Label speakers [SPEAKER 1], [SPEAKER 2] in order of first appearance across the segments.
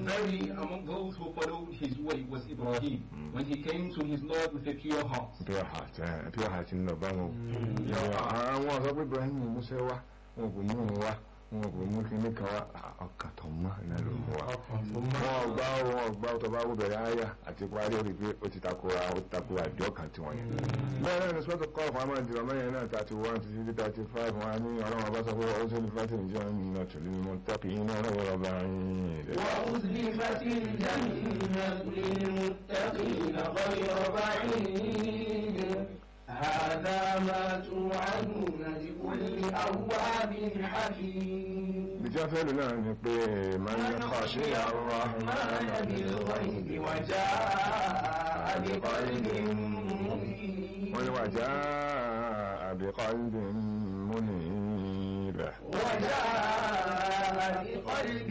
[SPEAKER 1] very among those who followed his way was Ibrahim when he came to his Lord with a pure heart.
[SPEAKER 2] pure heart ẹ pure heart ń lọ bá wọn. àwọn ọ̀sọ́ pé Ibrahim Musa wá wọn kò mú un wá wọn kò mú kíní kan wá ọkàn tó mọ́ iná ló mú wa. wọn ọgbà wọn ọgbà tó bá wọ bẹ̀rẹ̀ àyà àti parí orí pé ó ti takora ó ti takora àjọ kan tí wọ́n yẹn. bẹ́ẹ̀ náà ni sọ́tò kọ́ ọ̀fọ̀ àmọ́ ìdìbò mẹ́yìn náà thirty one títí dé thirty five wọn á ní ọlọ́run ọba sọ pé ó tó ní fásitì ìjọ nínú tòlú mọ́ tọ́pì iná ọlọ́run ọba yín.
[SPEAKER 3] وأزلفت الجنة للمتقين غير بعيد هذا ما توعدون لكل أواب حكيم
[SPEAKER 2] ìjà fẹ́lú náà ni pé máa ń kọ́ sí àwọn
[SPEAKER 3] الرحمن بالغيب وجاء بقلب منيب
[SPEAKER 2] wọ́n ní wàjá àbíkọ́lùbí múnibẹ̀.
[SPEAKER 3] وجاء بقلب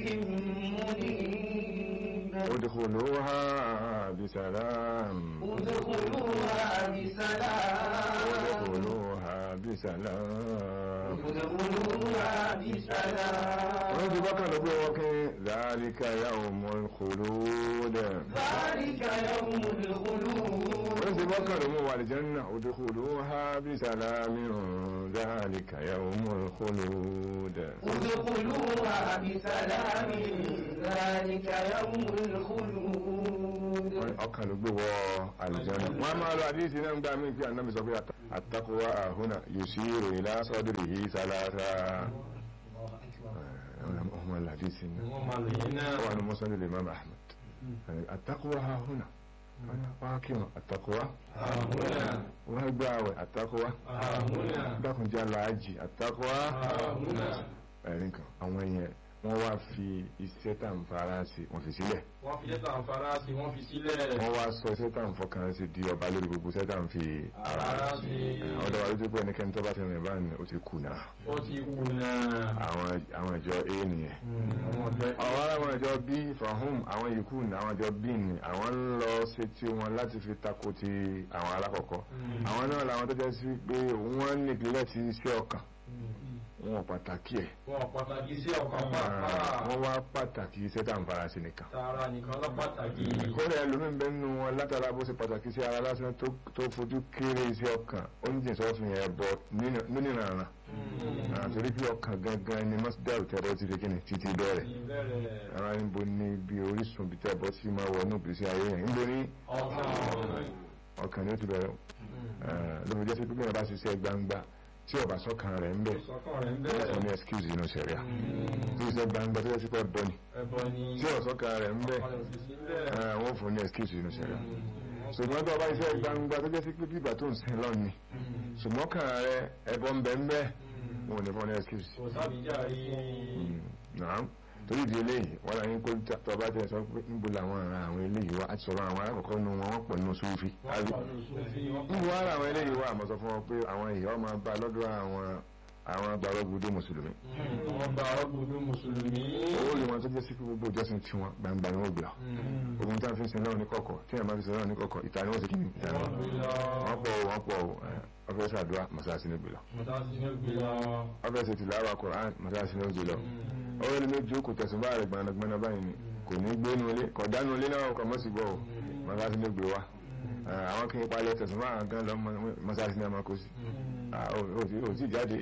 [SPEAKER 3] منيب
[SPEAKER 2] ادخلوها بسلام
[SPEAKER 3] ادخلوها بسلام
[SPEAKER 2] ادخلوها بسلام
[SPEAKER 3] ادخلوها بسلام
[SPEAKER 2] wọ́n ti bọ́kàn ló gbé wọ́n kí ذلك يوم الخلود
[SPEAKER 3] ذلك يوم الخلود
[SPEAKER 2] wọ́n ti bọ́kàn ló mú wà lè jẹ́nà ادخلوها بسلام ذلك يوم الخلود
[SPEAKER 3] ادخلوها بسلام ذلك يوم الخلود
[SPEAKER 2] ọkàn ló gbé wọ àlùjànnà wọn a máa lọ àdíyèsí náà ń gbà mí pé ànábì sọ pé àtàkùwà àhúnà yusiru ila sadrihi sálásá ọmọ àdíyèsí náà
[SPEAKER 1] wọ́n máa lò yín náà.
[SPEAKER 2] wà ní mọ́sálẹ̀ lè máa ahmed àtàkùwà àhúnà wọ́n kí wọn àtàkùwà
[SPEAKER 1] àhúnà
[SPEAKER 2] wọ́n gbà àwẹ̀ àtàkùwà
[SPEAKER 1] àhúnà
[SPEAKER 2] dákùnjẹ́ aláàjì àtàkùwà
[SPEAKER 1] àhúnà.
[SPEAKER 2] ẹ̀rín kan àwọn yẹn wọ́n wá fi iṣẹ́ tà ń fara sí wọ́n fi sílẹ̀
[SPEAKER 1] wọ́n fi jẹ́ta àǹfààrà sí wọ́n fi sílẹ̀.
[SPEAKER 2] wọ́n wá sọ iṣẹ́ tà ń fọkàn sí di ọba lórí gbogbo iṣẹ́ tà ń fi
[SPEAKER 1] àrà sí
[SPEAKER 2] ọ̀dọ̀ wa lójú pé ẹnikẹ́ni tó bá ti rìn báyìí ó ti kùnà
[SPEAKER 1] ó ti kú náà.
[SPEAKER 2] àwọn àwọn ìjọ a nìyẹn
[SPEAKER 1] àwọn ọ̀dọ́
[SPEAKER 2] àwọn àwọn ìjọ b fahum àwọn yòókù ní àwọn ìjọ b ní àwọn ń lọ ṣe tí wọn láti fi tako ti àwọn alákọ̀ọ́kọ́ àwọn náà làwọn tó jẹ́ sí pé wọ́n nípìnlẹ̀ ti iṣẹ́ ọkàn wọn pàtàkì ẹ̀
[SPEAKER 1] wọn pàtàkì sí ọkàn pàápàá.
[SPEAKER 2] wọ́n wá pàtàkì iṣẹ́ tá à ń fara sí nìkan
[SPEAKER 1] tààrà nìkan lọ pàtàkì.
[SPEAKER 2] kódà ẹlòmíín bẹ́ẹ̀ nínú wọn látara bó ṣe pàtàkì sí ara lásán tó tó fojú kéré iṣẹ́ ọkàn oúnjẹ sọ́fìn yẹn bọ̀ nínú ìrànràn àtòrí pé ọkàn gangan ni mọ́sídàrú tẹ́bọ̀ ti fi kíni títí bẹ̀rẹ̀
[SPEAKER 1] ìbẹ̀rẹ̀
[SPEAKER 2] ara níbo ní bí orísun bí tẹ́bọ̀ sí máa wọ ní ìgbésí ayé yẹn níbo ní
[SPEAKER 1] ọkàn.
[SPEAKER 2] ọkàn ni ó ti bẹ̀rẹ̀ ló fi jẹ́ sí pé bí wọ́n bá ṣiṣẹ́ gbangba tí ọba sọ́kàn rẹ̀ ń bẹ̀
[SPEAKER 1] ìsọkàn rẹ̀ ń
[SPEAKER 2] wọ́n fún ní
[SPEAKER 1] bẹ̀rẹ̀.
[SPEAKER 2] excuse inú sẹ̀ríà tí iṣẹ́ gbangba tó yẹ sí pé bọ́ ni
[SPEAKER 1] ẹbọ ni.
[SPEAKER 2] tí ọ̀sọ́kàn rẹ̀ ń bẹ̀
[SPEAKER 1] ọkàn rẹ̀ sì sílẹ̀.
[SPEAKER 2] wọ́n fún ní excuse inú sẹ̀ríà ṣùgbọ́n tó ọba iṣẹ́ gbangba tó jẹ́ sí pé bíbà tó ń sin lọ́ni ṣùgbọ́n kàn rẹ̀ ẹbọ ń bẹ̀ ń bẹ̀ wọn ò ní fún ní excuse
[SPEAKER 1] kò sábìjà rí.
[SPEAKER 2] náà torí ìdí eléyìí wọn là ń kó tọba tẹ sọ pé níbo làwọn ará àwọn eléyìí wá àti sọ̀rọ̀ àwọn alákọ̀ọ́kọ́ nu wọn wọ́n pọ̀ nínú sófì
[SPEAKER 1] wọ́n pọ̀ ní sófì wọ́n pọ̀
[SPEAKER 2] níbo ara àwọn eléyìí wá àmọ́ sọ fún wọn pé àwọn èèyàn máa bá lọ́dọ̀ àwọn àwọn gbàrọ́gbùdé mùsùlùmí
[SPEAKER 1] wọ́n gba ọgbọ̀dọ̀ mùsùlùmí.
[SPEAKER 2] owó lè wọn tó jẹ́ sí pé gbogbo ìjọsìn tiwọn gbangba ni wọ́n gbà ogun tí wọ́n fi ń sin náà ní kọ̀kọ̀ tí wọ́n máa fi sin náà ní kọ̀kọ̀ ìta ni wọ́n ti kí ni ìta ni
[SPEAKER 1] wọ́n gbé lọ.
[SPEAKER 2] wọ́n pọ̀ wọ́n pọ̀ wọ́n fẹ́ sàdúrà mọ́sáàsì ní gbìlọ
[SPEAKER 1] mọ̀tàsí ní gbé lọ.
[SPEAKER 2] wọ́n fẹ́ ṣe tìláwà Kùránì mọ́sáàsì ní gbìlọ ọwọ́ ilé méjì kò tẹ̀sùn bá rẹ̀ gbanagbana báyìí ni kò ní gbé nu ilé kò dánú ilé náà kò mọ́ sí gbọ́ o mọ́sáàsì ní gbé wa àwọn kí n palẹ̀ tẹ̀sùn bá àwọn gan lọ mọ́sáàsì ní àmàkó sí ò tí jáde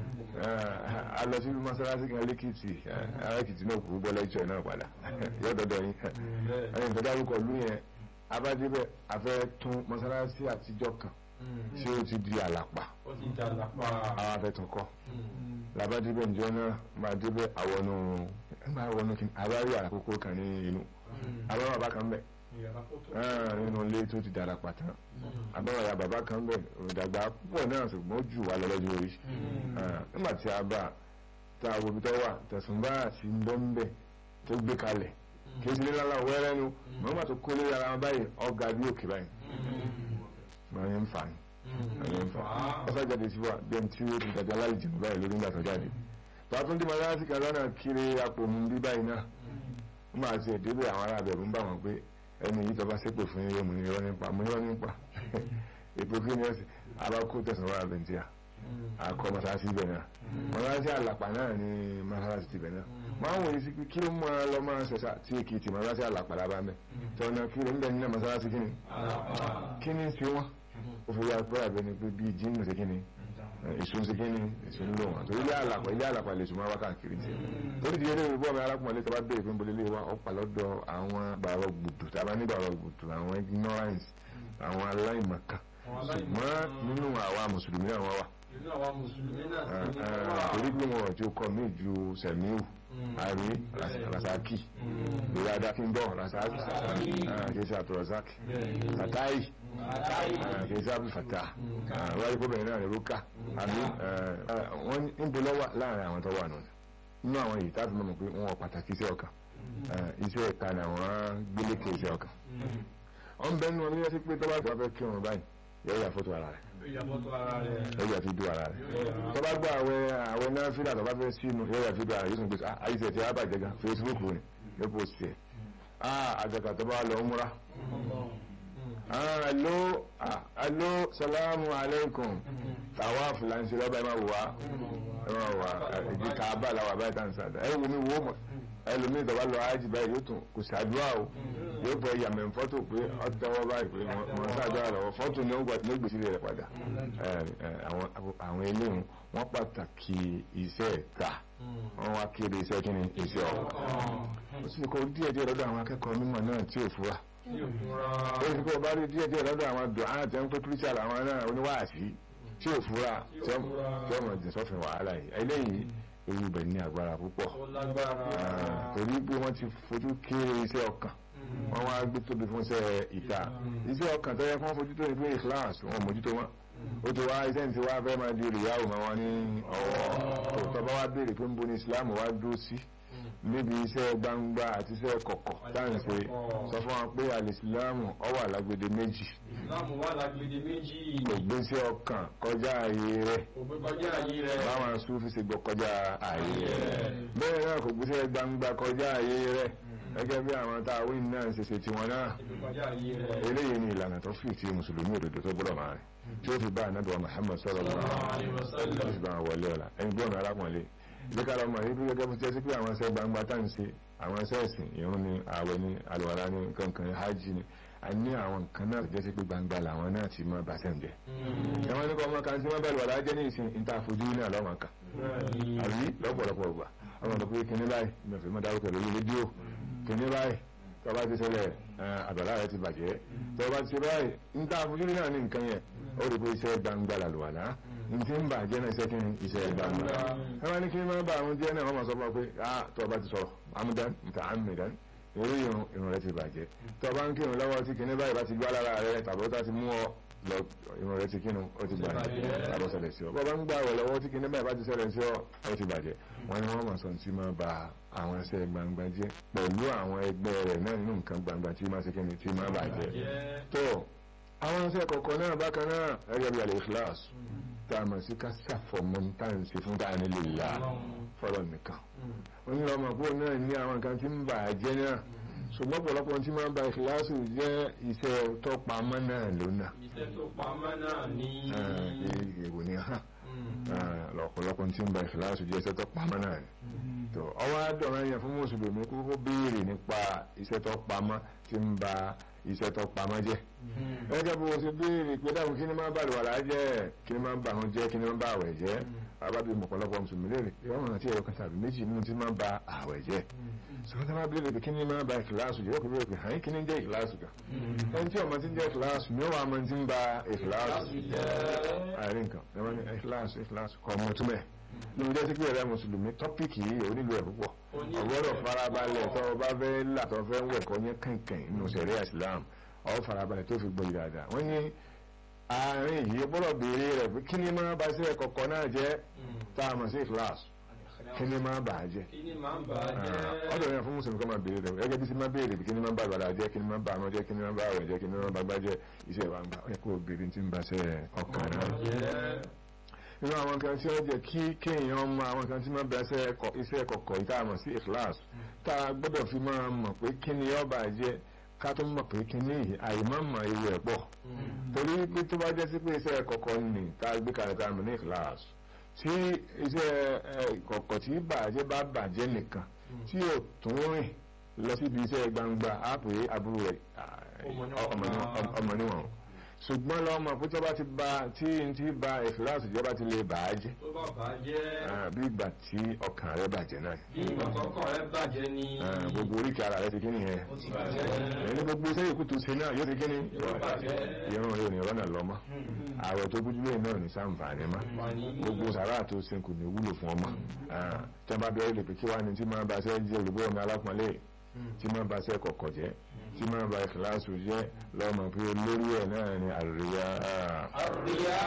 [SPEAKER 2] a lọ sí mọ́sáàsì kan lẹ́kìtì arákìtì náà kò gbọ́ lẹ́jọ́ náà padà yọ́dọ̀dọ̀ yín ẹni tó dárúkọ lú yẹn abájẹ́bẹ̀ afẹ́ tún mọ́sáàsì àtijọ́ kan tí ó ti di àlàpà
[SPEAKER 1] ó ti dà lápá.
[SPEAKER 2] àwọn afẹ́tún kọ́ labadibẹ̀ njọ́ náà máa débẹ̀ àwọnú máa wọnú kí abárí àkókò kan ní inú abárí bàbá kan bẹ̀
[SPEAKER 1] ìyàrá fótó.
[SPEAKER 2] nínú ilé tó ti dára pàtàn abárí àyà bàbá kan bẹ̀ òdàgbà púpọ̀ náà ṣùgbọ́n ó jù wá lọ lọ́jọ́ orí nígbà tí a bá tá a wo ibi tó wà tẹ̀sùn bá àti ń bọ́ ń bẹ̀ tó gbé kalẹ̀ kí ó sì ní lálá wẹ́rẹ́ nu mọ̀ọ́mà tó kó lé ara wọn báyìí ọ̀gá bí òkè báyìí mọ̀ ní ń fà ní ẹni ń fà ọsà jáde sí wa bí ẹni tí ó ti dàjà láì jìnnà báyìí lórí ńgbà tó jáde tààtún tí màdá sí kàdánà kiri apò mú bí báyìí náà ó máa ti ẹ̀dẹ́bẹ̀ àwọn ará abẹ̀rù ń bà wọ́n pé ẹni yìí tọ́ba ṣépè fún yín yóò mú ní irọ́ nípa mú ní irọ́ nípa èpò kí ni ẹ sì abákó tẹ̀sán wà bẹ̀ntíà akọ masalasi bẹ̀ náà masalasi àlàpà náà ni masalasi ti bẹ̀ náà máa ń wòye sí pé kí ló máa lọ máa ṣẹṣà tí èkìtì masalasi àlàpà lábá mẹ́ tọ́nà kí ló ń bẹ̀ nínú masalasi kí ni kí ni ṣe wọ́n ó fi wá pẹ́ àbẹ́ni pé bíi jíìmù ṣe kí ni èso ṣe kí ni èso ń lò wọn torí ilé àlàpà ilé àlàpà lè sùn máa wá káàkiri tiẹ̀ torí ti yẹlé ìbọn mi arákùnrin tó bá béèrè pé ń bolé lé wa ọ̀pá lọ́dọ̀ àwọn bàrọ̀ gbùdù tàbá ní bàrọ̀ gbùdù àwọn ignorance àwọn aláìmọ̀kan ṣùgbọ́n nínú àwa mùsùlùmí náà wọ́n wà
[SPEAKER 1] nínú àwa mùsùlùmí náà sí ní
[SPEAKER 2] torí pé wọn ò tí ó kọ mí ju sẹ̀míù àrí rasaki lórí adákíndọ̀ rasaki kìí ṣe àtọ̀rọ̀saki fatai kìí ṣe abúfàtà wáyé kó bẹ̀rẹ̀ náà ní rúkà àbí wọ́n ń bẹ lọ́wọ́ láàrin àwọn tó wà nù nínú àwọn èyí tábí mọ̀ pé wọ́n pàtàkì iṣẹ́ ọkàn iṣẹ́ ẹ̀ka ni àwọn gbélékè iṣẹ́ ọkàn wọ́n bẹ́ẹ̀ nù ọdún yẹn sí pé tó bá fẹ́ kírun báyìí yóò yà fótó ara rẹ̀
[SPEAKER 1] ìyàbọ̀tọ̀ ara rẹ̀
[SPEAKER 2] yóò yà fi dú ara rẹ̀ tó bá gbọ́ àwẹ̀ àwẹ̀ náà fílà tó bá fẹ́ sínú yóò yà fi dú ara rẹ̀ yóò sùn pé àyíṣẹ́ ti àbàjẹ́ gan Facebook ni yóò post ẹ̀ àgàkà tó bá lọ múra alo alo salamu alaikum tàwa fúlànsì lọ́ba ẹ̀ máa wò wá ẹ̀ máa wò wá ìdí kàábà làwà báyìí tàn sàdá ẹ̀ wò mí wò mọ̀ ẹlòmíì tó bá lọ ájì báyìí yóò tún kò ṣàdúrà o yóò fọ yàmẹ̀ fọ́tò pé ọ̀tọ́wọ́ báyìí pé wọ́n ṣàdúrà lọ́wọ́ fọ́tò ní ó gbèsè rẹ̀ padà àwọn eléyìí wọ́n pàtàkì iṣẹ́ ẹ̀ka wọ́n wá kéde iṣẹ́ kí ni iṣẹ́ ọ̀kan ó sì kọ́ díẹ̀ díẹ̀ lọ́dọ̀ àwọn akẹ́kọ̀ọ́ mímọ̀ náà tí ò fura ó sì kọ́ bá rí díẹ̀ díẹ̀ lọ́dọ̀ àwọn dùn án àti ẹ̀ńpẹ́ kírísítà àwọn náà oníwàásí tí ò fura tí ọmọ ìdí sọ́fìn wàhálà yìí eléyìí ewu bẹ̀ ní agbára púpọ̀ torí pé wọ́n ti fojú kéré iṣẹ́ ọkàn wọ́n wá gbé tóbi fún iṣẹ́ ìta iṣẹ́ ọkàn tó yẹ kí wọ́n fojú tó ní pé ìkíláàsì wọn mójútó wọn ó ti wá iṣẹ́ tí wá fẹ́ máa di rìyáwó máa wọn ní ọwọ́ tó bá wá béèrè pé ń bo ní Islam wá dúró sí níbi iṣẹ́ gbangba àti iṣẹ́ kọ̀kọ̀ táǹṣe sọ fún wọn pé alìsílámù ó wà lágbede méjì
[SPEAKER 1] ìsìlámù wà lágbede méjì
[SPEAKER 2] kò gbé sí ọkàn kọjá ààyè rẹ̀
[SPEAKER 1] kò gbé kọjá àyè rẹ̀
[SPEAKER 2] báwọn Súfì ṣe gbọ́ kọjá ààyè rẹ̀ bẹ́ẹ̀ náà kò gbé sí gbangba kọjá ààyè rẹ̀ gẹ́gẹ́ bí àwọn táwí náà ṣe ṣe tiwọn náà
[SPEAKER 1] kọjá àyè rẹ̀
[SPEAKER 2] eléyìí ni ìlànà tó fi ti mùsùlùmí òdodo tó gbọ́dọ̀ máa rìn tí ó fi bá ànábì Muhammad sallallahu alaihi wasallam tó fi bá wọn wọlé ọ̀la ẹni gbọ́n arákùnrin ìgbéka lọmọ yìí bí gẹ́gẹ́ bí tẹ́sí pé àwọn ẹsẹ̀ gbangba tá ń ṣe àwọn ẹsẹ̀ ẹ̀sìn ìrun ni ààwẹ̀ ni àlùwàlá ni kankan hajj ni a ní àwọn nǹkan náà jẹ́ sí pé gbangba làwọn náà ti mọ bàtẹ́ ń jẹ. ẹ̀wọ̀n ní kọ́ ọmọ kan tí wọ́n bẹ̀rù wàlá jẹ́ ní ìsìn ìta àfojú náà lọ́mọ kan àbí lọ́pọ̀lọpọ̀ gbà ọmọ tó pé kíní báyìí mẹfẹ́ mọ́ dárúkọ lórí rédíò kíní báyìí tó bá ti ṣẹlẹ̀ àbàlá rẹ ti bàjẹ́ tó bá ti ṣe báyìí ìta àfojú náà ní nǹkan yẹn ó rí pé iṣẹ́ gbangba làlùwàlá ntí ń bà jẹ́ náà iṣẹ́ kí ni iṣẹ́ gbangba ẹ máa ní kí ni máa bá àwọn jẹ́ náà wọ́n máa sọ fún wa pé ah tó o bá ti sọ̀rọ̀ amúdán nta amúdán eré irun irun rẹ ti bàjẹ́ tó o bá ń kírun lọ́wọ́ tí kìnní báyìí bá ti gbá lára rẹ tàbí ó ti mú ọ lọ irun rẹ ti kírun ó ti bàjẹ́ tàbí ó ṣẹlẹ̀ sí ọ bó o bá ń gbà wẹ̀ lọ́wọ́ tí kìnní báyìí bá ti ṣẹlẹ̀ sí ọ ó ti bàjẹ́ wọ́n ní wọ́n máa sọ tí máa ba àwọn ẹsẹ̀ gbangba jẹ́ pẹ̀lú àwọn ẹgbẹ́ rẹ̀ náà nínú nǹkan gbangba tí máa ṣe kí ni tí máa bàjẹ́ tó àwọn ẹsẹ̀ kọ̀ọ̀kan náà bákan náà ẹgbẹ́ bí alẹ́ ikhlas tá a mọ̀ sí ká ṣàfọ̀mọ́ tá à ń ṣe fún káà nílò ìlà fọlọ́ nìkan wọ́n ní ọmọ pọ̀ náà ní àwọn nǹkan tí ń bà á jẹ́ náà ṣùgbọ́n pọ̀lọpọ̀ tí máa ń ba ìkìláàsì jẹ́ iṣẹ́ tó pamọ́ náà lónà
[SPEAKER 1] iṣẹ́ tó pamọ́ náà ní
[SPEAKER 2] èèwò ní hàn lọ́pọ̀lọpọ̀ tí ń ba ìkìláàsì jẹ́ iṣẹ́ tó pamọ́ náà ni tó ọwọ́ àdọ̀rọ̀ yẹn fún mùsùlùmí kókó béèrè nípa iṣẹ́ tó pamọ́ tí ń ba iṣẹ́ tó pamọ́ jẹ́ gẹ́gẹ́ bó ṣe béèrè pé dáhùn kí ni máa ń bá àlùwàlá jẹ́ kí ni máa ń bá àwọn jẹ́ kí ni máa ń bá àwẹ̀ jẹ́ àbábí mọ̀pọ̀lọpọ̀ mùsùlùmí lè rí ìwọ́n àti ẹ̀rọ kan tàbí méjì nínú tí máa ń ba àwẹ̀ jẹ́ sọ́kọ́tà máa béèrè pé kí ni máa ń ba ìkìláàsù jẹ́ kó béèrè pé hàn kí ni jẹ́ ìkìláàsù kan ẹni tí ọmọ ti ń jẹ́ ìkìláàsù ni ó wà máa ti ń ba ìkìláàsù àárín nǹkan ẹ̀wọ́n ní ìkìláàsù ìkìláàsù kọ́ ọmọ túmẹ̀ lóun jẹ́ sí pé ẹ̀rẹ́ mùsùlùmí tọ́pìkì yìí ò nílò ẹ̀ púpọ̀ ọgbọ́dọ̀ farabalẹ̀ tó o bá fẹ́ là tó o fẹ́ wẹ̀ kọ́ yẹn kànkàn nínú sẹ̀ríà Islam ọ farabalẹ̀ tó fi gbọ́ yìí dáadáa wọ́n ní àárín yìí gbọ́dọ̀ béèrè rẹ̀ pé kí ni máa bá sí ẹ̀kọ́ kan náà jẹ́ tá a mọ̀ sí ìkìláàsù kí ni máa bà á jẹ́
[SPEAKER 1] kí ni máa ń bà á jẹ́
[SPEAKER 2] ọ̀dọ̀ yẹn fún mùsùlùmí kọ́ máa béèrè rẹ̀ gẹ́gẹ́ bí sí máa béèrè kí ni máa ń bà àgbàlá jẹ́ kí ni máa ń bà àmọ́ jẹ́ kí ni máa ń bà àwẹ̀ jẹ́ kí ni máa ń bà gbá jẹ́ iṣẹ́ ìwà ń gbà ó yẹ kó o béèrè tí ń bá sẹ́ ọkàn náà inú àwọn kan tí ó jẹ́ kí kéèyàn mọ àwọn kan tí máa bẹ iṣẹ́ kọ̀kọ̀ yìí tá a mọ̀ sí ìkíláàsì tá a gbọ́dọ̀ fi máa mọ̀ pé kí ni ọba jẹ́ ká tó mọ̀ pé kí ní àìmọ́ mọ̀ ewu ẹ̀ pọ̀ torí pé tó bá jẹ́ sí pé iṣẹ́ kọ̀ọ̀kan ni tá a gbé kalẹ̀ tá a mọ̀ ní kíláàsì tí iṣẹ́ kọ̀ọ̀kan tí bàjẹ́ bá bàjẹ́ nìkan tí ò tún rìn lọ síbi iṣẹ́ gbangba á pè é àbúrò rẹ̀ ọmọ níwọ̀n ṣùgbọ́n lọ́mọ pé tó bá ti ba tí n ti ba ìfìlàsì jẹ́ bá ti lè bà á jẹ́
[SPEAKER 4] tó bá bàjẹ́
[SPEAKER 2] bí ìgbà tí ọkàn rẹ bàjẹ́ náà
[SPEAKER 4] bí ìgbàkọ́kọ́ rẹ bàjẹ́ ni
[SPEAKER 2] gbogbo oríkì ara rẹ ti kí nìyẹn
[SPEAKER 4] ó ti bàjẹ́
[SPEAKER 2] ẹni gbogbo iṣẹ́ ìkú tó ṣe náà yóò ti kí ni
[SPEAKER 4] Yóò bàjẹ́.
[SPEAKER 2] irun rẹ ò ní rọ́nà lọ́mọ ààrẹ tó gbójúlé náà ní sàǹfààní mọ́ gbogbo sàrà tó ṣe kò ní wúlò fún ọmọ tí wọ́n bá bẹ̀rẹ̀ lè pè kí wá ní tí máa bá ṣe jẹ́ olùgbọ́ ọmọ alápọ̀nlé tí máa bá ṣe kọ̀kọ̀ jẹ́ tí máa bá ìkìláàsù jẹ́ lọ́mọ pé olórí ẹ̀ náà ni àríyá
[SPEAKER 4] àríyá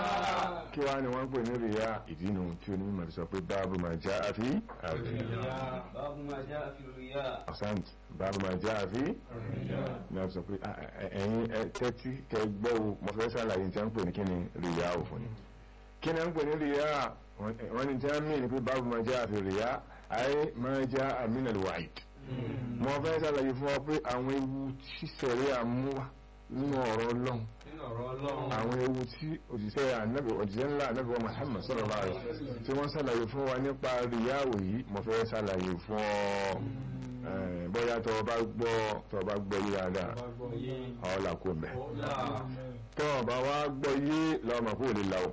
[SPEAKER 2] kí wá ni wọ́n ń pè ní ríyá ìdínú tí onímọ̀ fi sọ pé báàbù máa já àfi àríyá
[SPEAKER 3] báwo máa já fi ríyà
[SPEAKER 2] ọ̀sáǹt báàbù máa já àfi ní wọ́n sọ pé "Ah, ẹ- ẹ̀yin ẹ tẹ́tí kẹ gbọ́ o mo fẹ́ sàlàyé tí wọ́n ń pè ní kí ni ríyá òfin ni kí ni wọ́n ń pè ní ríyá wọ́n ní tí wọ́n mí ní pé báàbù máa já àfi ríyá ayé máa já àmínà wáìd mo fẹ́ sàlàyé fún ọ pé àwọn ewu tí sẹ̀rí àmúwá nínú ọ̀rọ̀ ọlọ́run
[SPEAKER 4] nínú ọ̀rọ̀ ọlọ́run
[SPEAKER 2] àwọn ewu tí òjíṣẹ́ ànábì òjíṣẹ́ ńlá ànábì wa Muhammad sallallahu alaihi wasallam tí wọ́n ṣàlàyé fún wa nípa ríyáwó yìí mo fẹ́ ṣàlàyé fún ọ eh, bóyá tó o bá gbọ́ tó o bá gbọ́ yí dáadáa
[SPEAKER 4] bá gbọ́ yé
[SPEAKER 2] ọ̀la kò mẹ́
[SPEAKER 4] ọ̀la
[SPEAKER 2] tó o bá wá gbọ́ yé lọ́mọ kó o lè la o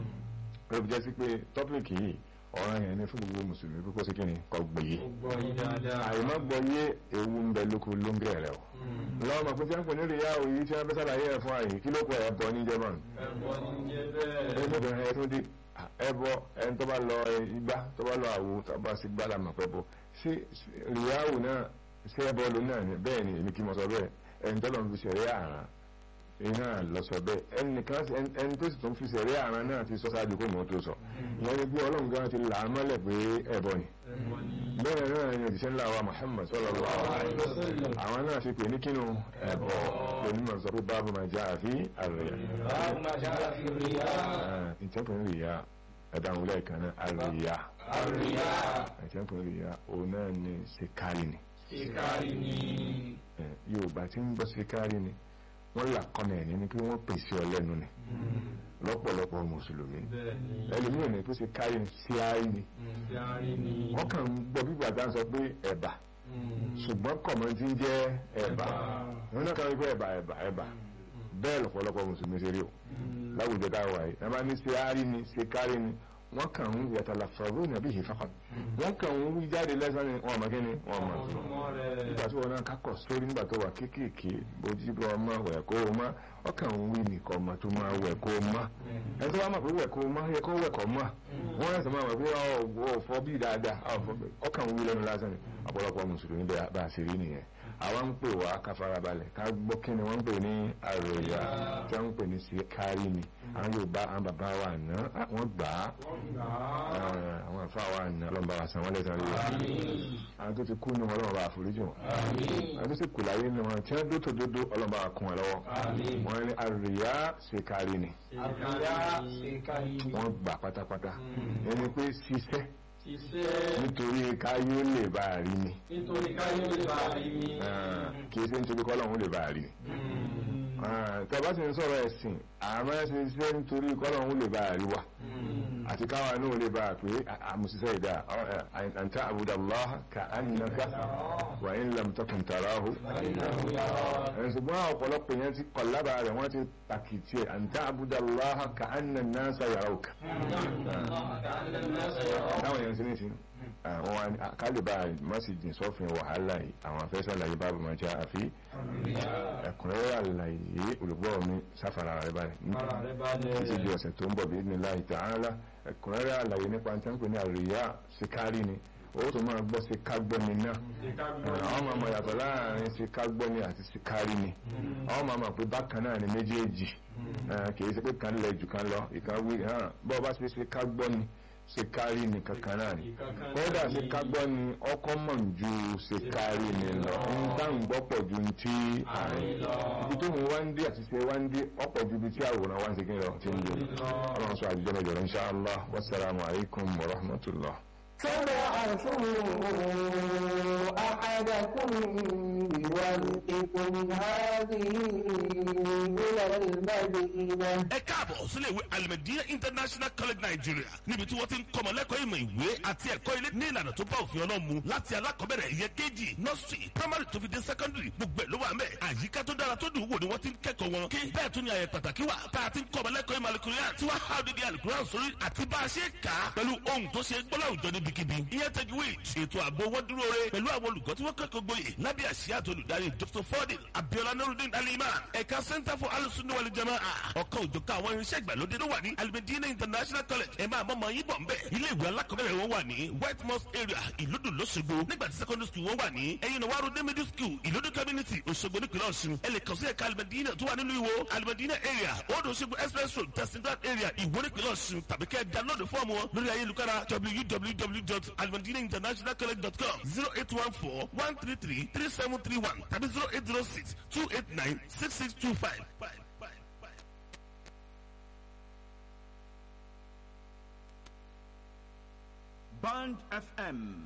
[SPEAKER 2] ó fi jẹ́ sí pé tọ́pìkì yìí ọ̀ràn yẹn ni fún gbogbo mùsùlùmí pé kó sí kí ni kó gbọ́ yé
[SPEAKER 4] ó gbọ́ yé dáadáa
[SPEAKER 2] àìmọ́ gbọ́ yé ewu ń bẹ lóko lóńgẹ̀ rẹ o lọ́mọ pé tí wọ́n pè ní ríyáwó yìí tí wọ́n fẹ́ ṣàlàyé ẹ̀ fún àyè kí ló kọ ẹ̀ bọ́ ní jẹ́mọ̀nù
[SPEAKER 4] ẹ̀bọ ní jẹ́ bẹ́ẹ̀
[SPEAKER 2] ẹgbẹ́bẹ̀rẹ̀ ẹ̀ tún dé ẹbọ ẹni tó bá lọ igbá tó bá lọ àwo tó bá sí gbá làmà pẹ́ bọ sí ríyáwó náà sí ẹbọ ló náà ni bẹ́ẹ̀ ni èmi kí mo sọ bẹ́ẹ̀ ẹni tó lọ fi ṣẹ̀rí àrán iná lọ sọ bẹ́ẹ̀ ẹnìkan ẹni tó sì tún fi ṣẹ̀rí àrán náà ti sọ sáájú kó mọ̀ tó sọ ìyẹn ni bí ọlọ́run gan ti là á mọ́lẹ̀ pé ẹbọ ni
[SPEAKER 4] ẹ̀bọ ní
[SPEAKER 2] bẹ́ẹ̀ náà ni òjíṣẹ́ ńlá wa Muhammad sallallahu alaihi wasallam àwọn náà ti pè ní kínú ẹbọ onímọ̀ sọ pé báàbù máa já àfi àrẹ̀yà
[SPEAKER 3] báwo máa já fi ríyà
[SPEAKER 2] ìtẹ́kùn ríyà ẹ̀dáhùn lẹ́ẹ̀kan náà àríyá
[SPEAKER 3] àríyá
[SPEAKER 2] ìtẹ́kùn ríyà òun náà ni síkárì ni
[SPEAKER 4] ìkárí ní
[SPEAKER 2] Eh, yorùbá tí ń bọ́ síkárì ni wọ́n là kọ́nà ẹ̀ ní pé wọ́n pèsè ọlẹ́nu ni lọ́pọ̀lọpọ̀ mùsùlùmí
[SPEAKER 4] bẹ́ẹ̀ ni
[SPEAKER 2] ẹlòmíràn ní pé síkárì ni síárì ni
[SPEAKER 4] ìkárí ní
[SPEAKER 2] wọ́n kàn ń gbọ́ bí bàtà ń sọ pé ẹ̀bà ṣùgbọ́n kọ̀mọ́ ti ń jẹ́ ẹ̀bà wọn náà kàn ń pé ẹ̀bà ẹ̀bà ẹ̀bà bẹ́ẹ̀ lọ́pọ̀lọpọ̀ mùsùlùmí ṣe rí o láwùjọ tá a wà yìí ẹ máa ní síárì ni síkárì ni wọ́n kàn ń yàtàlà fọ̀rọ̀ nàbí yìí fàkàn wọ́n kàn ń wí jáde lẹ́sàn ni wọ́n mọ̀ kí ni wọ́n mọ̀ tó
[SPEAKER 4] ọmọ rẹ̀
[SPEAKER 2] nígbà tí wọn náà kákọ̀ sórí nígbà tó wà kéékèèké bójú bọ́ ọmọ wẹ̀ kó o má ọkàn ń wí nìkan ọmọ tó máa wẹ̀ kó o má ẹni tó bá mọ̀ pé wẹ̀ kó o má yẹ kó wẹ̀ kó o má wọ́n yẹ sọ máa wẹ̀ pé ọ̀ fọ́ bí dáadáa ọ̀ fọ́ bí ọkàn ń wí lẹ́nu lásán ni ọ̀pọ̀lọpọ̀ mùsùlùmí bẹ́ẹ̀ bá a ṣe rí nìyẹn àwa ń pè wá ká farabalẹ̀ ká gbọ́ kí ni wọ́n ń pè ní àròyà tí wọ́n ń pè ní síkárì ni àwọn Yorùbá àwọn bàbá wa àná wọ́n gbà á Eh, àwọn àfa wa àná ọlọ́mọba wa san wọ́n lẹ́sàn rí wa àwọn tó ti kú ní wọn ọlọ́mọba àforíjì wọn àwọn tó sì kù láyé ní wọn tí wọ́n dótò dódó ọlọ́mọba kún wọn lọ́wọ́ wọ́n ní àròyà síkárì ni
[SPEAKER 3] àríyá ṣèkáyé
[SPEAKER 2] wọ́n gbà pátápátá ẹni pé ṣiṣẹ́
[SPEAKER 4] iṣẹ́
[SPEAKER 2] nítorí káyọ̀ lè bá a rí ni
[SPEAKER 4] nítorí káyọ̀ lè bá rí mi
[SPEAKER 2] Ah, kì í ṣe nítorí kọ́lọ́hún lè bá a rí ni. tọ́ba sì ń sọ̀rọ̀ ẹ̀sìn àmọ́ ṣe ṣe nítorí kọ́lọ́hún lè bá a rí wa àti káwa náà lè bá a pé àmùsíṣẹ́ ìdá àǹtá àbúdàlá ka annaka wà ń lam takun tarahu. ẹ̀ ṣùgbọ́n ọ̀pọ̀lọpọ̀ yẹn ti kọ̀ lábàá rẹ̀ wọ́n ti pàkìtì ẹ̀ àǹtá àbúdàlá ka anna nasa yarawka. táwọn yẹn ti ní sí àwọn wa ní kálíbà mọ́sídìí sọ́fin wàhálà yìí àwọn afẹ́sàlàyé bábù máa jẹ́ àfi ẹ̀kúnrẹ́rẹ́ àlàyé olùgbọ́ mi sáfàrà rẹ̀ báyìí
[SPEAKER 4] ara rẹ̀ bá lẹ̀
[SPEAKER 2] títí di ọ̀sẹ̀ tó ń bọ̀ bí ní láì tààlà ẹ̀kúnrẹ́rẹ́ àlàyé nípa tí wọ́n pè ní àríyá síkárì ni owó tó máa gbọ́ síkágbọ́ni náà àwọn máa mọ̀ yàtọ̀ láàrin síkágbọ́ni àti síkárì ni àwọn máa mọ̀ pé bákan náà ni méjèèjì kì í ṣe pé kan lẹ̀ jù kan lọ ìkan wí bọ́ bá ṣe síkágbọ́ni síkárì ni kankan náà ni kódà síkágbọ́ni ọkọ̀ mọ̀ ju síkárì ni lọ ń dáhùn gbọ́pọ̀ ju ti àárín ibi tó ń wá ń dé àti ṣe wá ń dé ọ̀pọ̀ ju ibi tí àwòrán wá ń ṣe kí ni lọ ti ń lò ọlọ́run sọ àjùjọ mẹ́jọ insha Allah wassalamu alaikum wa rahmatullah.
[SPEAKER 5] فبعثوا أحدكم بورقكم هذه إلى المدينة
[SPEAKER 6] ẹ káàbọ̀ sílé ìwé alimẹ̀díyà international college nigeria níbi tí wọ́n ti ń kọ́mọ lẹ́kọ̀ọ́ ìmọ̀ ìwé àti ẹ̀kọ́ ilé ní ìlànà tó bá òfin ọlọ́run mu láti alákọ̀ọ́bẹ̀rẹ̀ ìyẹn kejì nursery primary tó fi dé secondary gbogbo ẹ̀ ló wà mẹ́ àyíká tó dára tó dùn wò ni wọ́n ti ń kẹ́kọ̀ọ́ wọn kí bẹ́ẹ̀ tún ni àyẹ̀ pàtàkì wà tá a ti ń kọ́mọ lẹ́kọ̀ọ́ ìmọ̀ alukuria tí wọ́n há odidi alukuria sórí àti bá a ṣe kà á pẹ̀lú ohun tó ṣe gbọ́lá òjò níbikíbi ìyẹn tajwid ètò ààbò wọn dúró re pẹ̀lú àwọn olùkọ́ tí wọ́n kẹ́kọ̀ọ́ gboyè lábẹ́ àṣìyá àti olùdarí dr fordin abiola nurudin aliman ẹ̀ka center for alusunni wal jamaa ọ̀kan òjòká àwọn irinṣẹ́ ìgbàlódé ló wà ní alimedina international college ẹ̀ máa mọ́mọ́ yín bọ̀ nbẹ̀ ilé ìwé alákọ̀ọ́bẹ̀rẹ̀ wọn wà ní white mosque area ìlúdù lọ́sọ̀gbọ̀ nígbà tí secondary school wọn wà ní ẹ̀yin náà wàrú middle school ìlúdù community òṣogbo nípìnlẹ̀ ọ̀ṣun ẹ lè kàn sí ẹ̀ka alimedina tó wà nínú ìwò alimedina area old òṣogbo express road testingland area ìwó nípìnlẹ̀ ọ̀ṣun tàbí kẹ́ ẹ download fọ́ọ̀mù wọn lórí ayélujára www.alimedinainternational.com zero eight one four one three three three seven three one tàbí zero eight zero six two eight nine six six two five.
[SPEAKER 7] Band FM